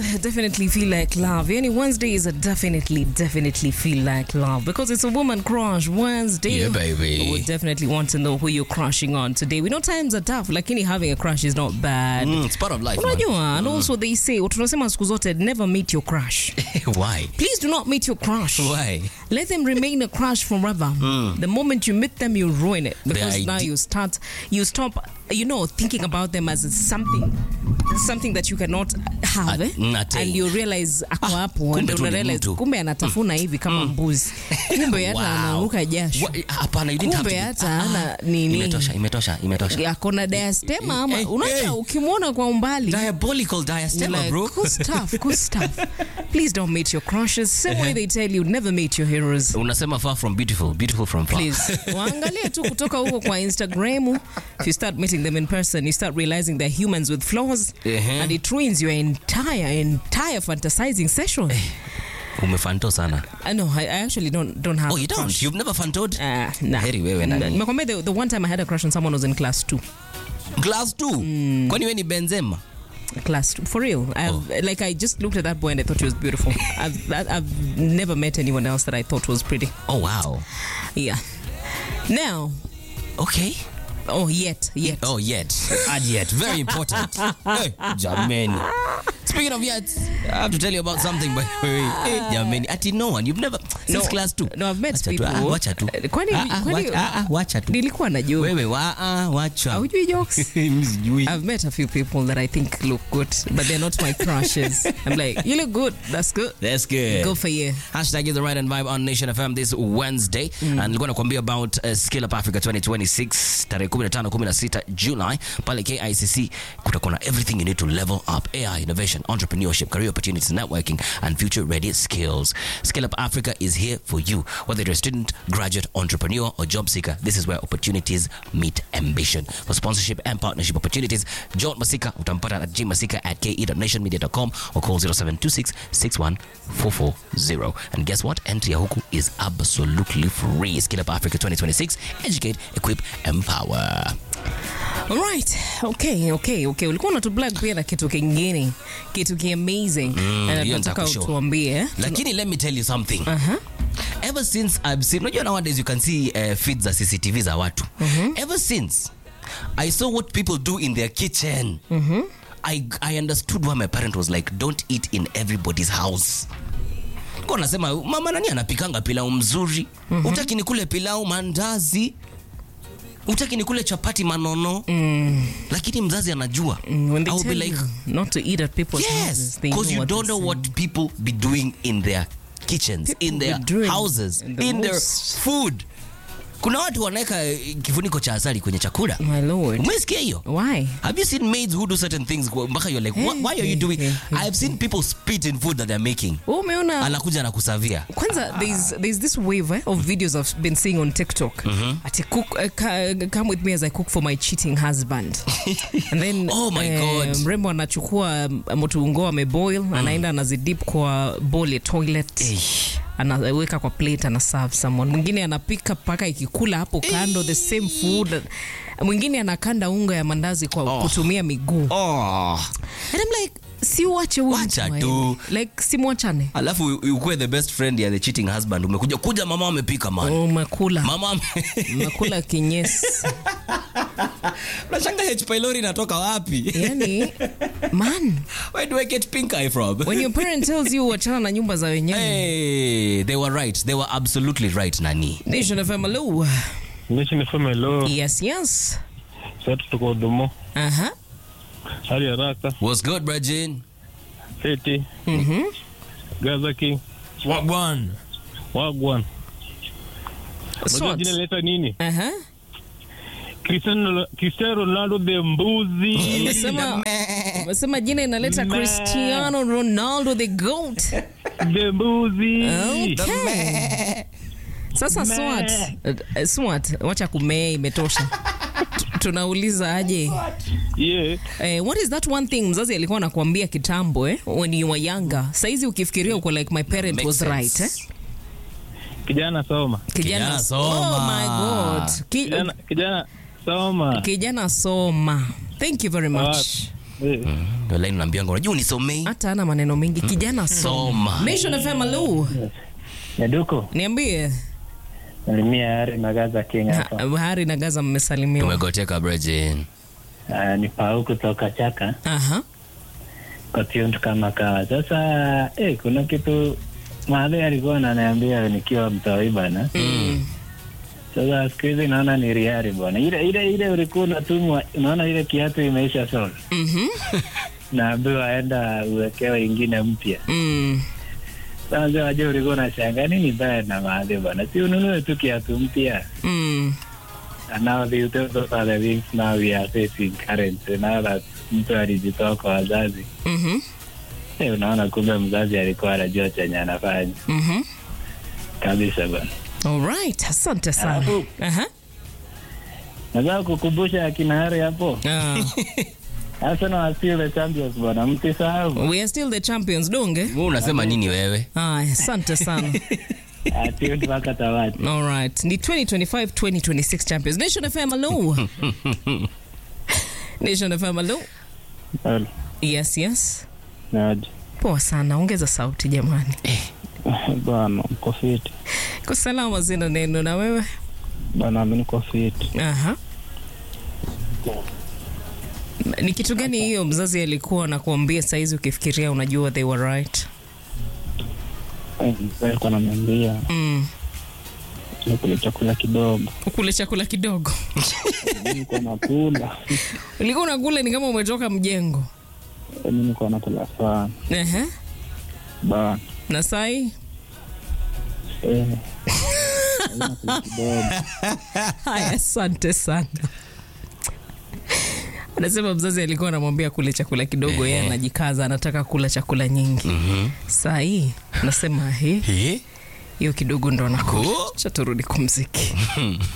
definitely feel like love. Any Wednesdays definitely, definitely feel like love because it's a woman crush Wednesday. Yeah, baby. We definitely want to know who you're crushing on today. We know times are tough, lakini having a crush is not bad. Mm, it's part of life. man. Unajua, and also they say, tunasema siku zote, never meet your crush. Why? Please do not meet your crush. Why? Let them remain a crush forever. The moment you meet them, you ruin it because now ide- you start, you stop, you know, thinking about them as something, something that you cannot have, eh? Ah, nate. and you realize ako hapo, kumbe and tu una ni realize mtu. kumbe anatafuna hivi kama mbuzi, kumbe hata Wow. anaanguka jasho, What? Hapana, you didn't have to. kumbe be- hata Ah, hana nini, Imetosha, imetosha, imetosha. akona diastema ama Hey, unajua, hey. ukimwona kwa umbali Diabolical You're diastema, like, bro. Good stuff, good stuff. Please don't meet your crushes. Same way they tell you never meet your heroes. Unasema far from beautiful, beautiful from far. Please. Waangalie tu kutoka huko kwa Instagram. If you start meeting them in person, you start realizing they're humans with flaws. Ehe. And it ruins your entire, entire fantasizing session. Umefanto sana. I know, I, I actually don't don't have Oh, you a don't? crush. You've never fantoed? Ah, nah. Heri wewe nani. Nimekwambia the, the one time I had a crush on someone was in class two. Class 2. Kwani wewe ni Benzema? Class two. For real. I've, Like, I just looked at that boy and I thought he was beautiful. I've, I- I've never met anyone else that I thought was pretty. Oh, wow. Yeah. Now, Okay. oh, yet, yet. Oh, yet. Add yet. Very important. hey, jameni. Speaking of yet, I have to tell you about something by the way. Hey, jameni. Ati no one. You've never since class 2. No, I've met Wacha tu, people. ah, Wacha tu. Kwani- Ah, ah, kwani- wacha- ah, ah, wacha tu. Nilikuwa na joke. Wewe wa ah, wacha. Haujui jokes? Mimi sijui. I've met a few people that I think look good, but they're not my crushes. I'm like, you look good. That's good. That's good. Go for you. Hashtag is the right and vibe on Nation FM this Wednesday. And nilikuwa nakwambia about uh, Skill Up Africa 2026 tarehe 15 16 July pale KICC kutakuwa na everything you need to level up AI innovation entrepreneurship career opportunities networking and future ready skills. Skill Up Africa is here for you whether you're a student, graduate, entrepreneur or job seeker. This is where opportunities meet ambition. For sponsorship and partnership opportunities, John Masika utampata at gmasika at ke.nationmedia.com or call 0726 61440. And guess what? Entry ya huku is absolutely free. Skill Up Africa 2026. Educate, equip, empower. All right. Okay, okay, okay. Ulikuwa unatublog pia na kitu kingine. Kitu ki amazing. Mm, Na hiyo nataka nitakushow. utuambie. eh? Lakini let me tell you something. Ever since I've seen, unajua nowadays you can see uh, feeds za CCTV za watu. Ever since I saw what people do in their kitchen. I, I understood why my parent was like, don't eat in everybody's house. Kwa nasema mama nani anapikanga pilau mzuri? Utaki nikule pilau mandazi? Utaki nikule chapati manono? Lakini mzazi anajua. Mm, When they I'll be tell like, you not to eat at people's Yes, houses, they because know you what don't they're know saying. what people be doing in their kitchens, in People their be doing houses, the in their most- food. Kuna watu wanaweka eh, kifuniko cha asali kwenye chakula. My lord. Umesikia hiyo? Why? Have you seen maids who do certain things kwa- mpaka you're like, "Why- why are you doing? I've seen people spit in food that they're making. Wewe umeona Anakuja na kusavia. kwanza there's, there's this wave eh, of videos I've been seeing on TikTok. Ati cook, uh, ca- come with me as I cook for my cheating husband. And then Oh my eh, God. mrembo anachukua motungo ameboil anaenda anazidip kwa bowl ya toilet Eh. anaweka kwa plate ana serve someone mwingine anapika mpaka ikikula hapo kando the same food mwingine anakanda unga ya mandazi kwa Oh. kutumia miguu Oh. and I'm like si uache huyu Wacha mtu tu. aende. like simwachane Alafu ukuwe the best friend ya the cheating husband. Umekuja kuja mama amepika man. umekula Mama ame- umekula kinyesi Unashanga H pylori inatoka wapi? yani man Where do I get pink eye from? when your parent tells you wachana na nyumba za wenyewe Hey, they were right. They were absolutely right, Nani. Nation FM hello Nishi niseme lo yes yes sasa tuko Domo aha hali haraka What's good, Brajin? fiti mhm Gaza King Wagwan. Wagwan Unajua Sort. jina leta nini aha Cristiano Cristiano Ronaldo the mbuzi umesema umesema jina inaleta Me. Cristiano Ronaldo the goat the mbuzi Okay. Sasa Me. SWAT, uh, SWAT, wacha kumee imetosha. Tu- Tunauliza aje? yeah Eh, what is that one thing mzazi alikuwa anakuambia kitambo eh, when you were younger? Saizi ukifikiria uko like my parent Makes was sense. right eh? kijana soma Kijana soma. Oh my god. Ki, kijana kijana soma kijana soma. Thank you very much. Eh, Ndio line unaambianga unajua unisomei. hata ana maneno mengi kijana soma Soma. Nation FM hello Nyaduko, niambie nalimia Hari Magaza Kenya hapa. Ha- Hari na Gaza mmesalimiwa Tumegoteka Bridget. Ah, ni Pau kutoka Chaka aha kwa Tiundu kama kawa. Sasa eh, kuna kitu mahali alikuwa ananiambia nikiwa mtoi bana. Mm. Sasa siku hizi naona ni riari bwana. Ile ile ile ulikuwa unatumwa, unaona ile kiatu imeisha sola. Mhm. Naambiwa aenda uwekewe ingine mpya. Mm. Sasa waje ulikuwa unashangaa nini baya na mahali bwana. Si ununue tu kiatu mpya. Mm. And now the, those are the things now we are facing currently. Now that mtu alijitoa kwa wazazi. Mhm. Eh, unaona kumbe mzazi alikuwa anajua chenye anafanya Mhm. kabisa bwana. Alright, asante sana. Alafu- Aha. Nataka kukumbusha akina Hari hapo. Ah, Arsenal are still the champions bwana. Msisahau. we are still the champions, donge. Wewe unasema nini wewe? Aya, asante sana. Ati mpaka tamati. All right. Ni 2025 2026 champions. Nation FM hello. Nation FM hello. Hello. Yes, yes. Naje. Poa sana. Ongeza sauti jamani. Bwana, mko fiti. Kwa salama zina neno na wewe? Bwana, mimi niko fiti. Aha. Ni kitu gani hiyo mzazi alikuwa anakuambia saizi ukifikiria unajua they were right? Alikuwa ananiambia Mm. nikule chakula kidogo. Ukule chakula kidogo. Mimi niko nakula. Ulikuwa unakula ni kama umetoka mjengo. Mimi niko nakula sana. Ehe. Bwana. Na sai? Eh. Nakula kidogo. Haya, asante sana. Anasema mzazi alikuwa anamwambia kule chakula kidogo, yeye anajikaza, anataka kula chakula nyingi. Mhm. Saa hii nasema he, Eh? hiyo kidogo ndo nakula. Cool. Cha turudi kumziki.